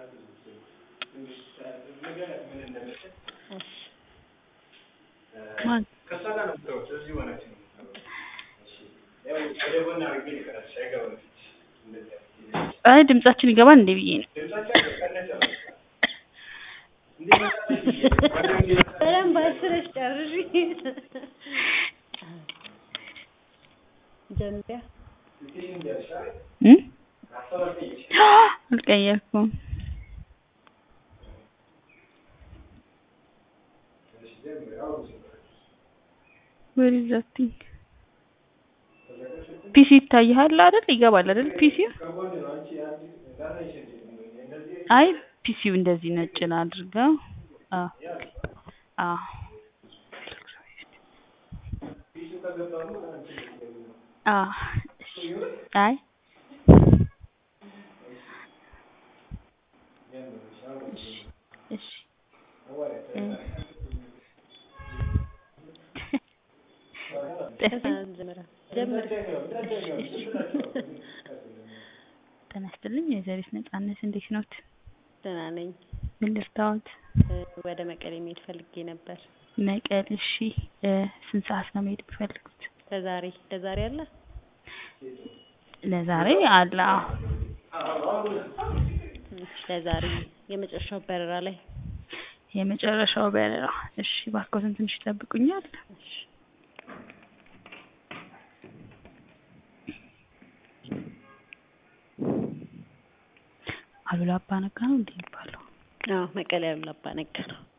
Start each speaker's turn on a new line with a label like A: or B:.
A: ማን አይ ድምጻችን ይገባል እንዴ ብዬ ነው
B: በደንብ አስረሽ ጨርሺ ጀምሪያ
A: እም አልቀየርኩም where is that thing ፒሲ ይታይሃል አይደል ይገባል አይደል ፒሲው አይ ፒሲው እንደዚህ ነጭ ላድርገው አዎ አዎ አዎ እሺ አይ እሺ እሺ ጤና ይስጥልኝ ወይዘሪት ነጻነት እንዴት ኖት?
B: ደህና ነኝ።
A: ምን ልርዳዎት?
B: ወደ መቀሌ መሄድ ፈልጌ ነበር።
A: መቀሌ እሺ ስንት ሰዓት ነው መሄድ የሚፈልጉት?
B: ለዛሬ ለዛሬ አለ?
A: ለዛሬ አለ አዎ
B: እሺ ለዛሬ የመጨረሻው በረራ ላይ
A: የመጨረሻው በረራ እሺ እባክዎትን ትንሽ ይጠብቁኛል?
B: እሺ
A: አሉላ አባ ነጋ ነው እንዴ የሚባለው?
B: አዎ መቀሌ አሉላ አባ ነጋ ነው።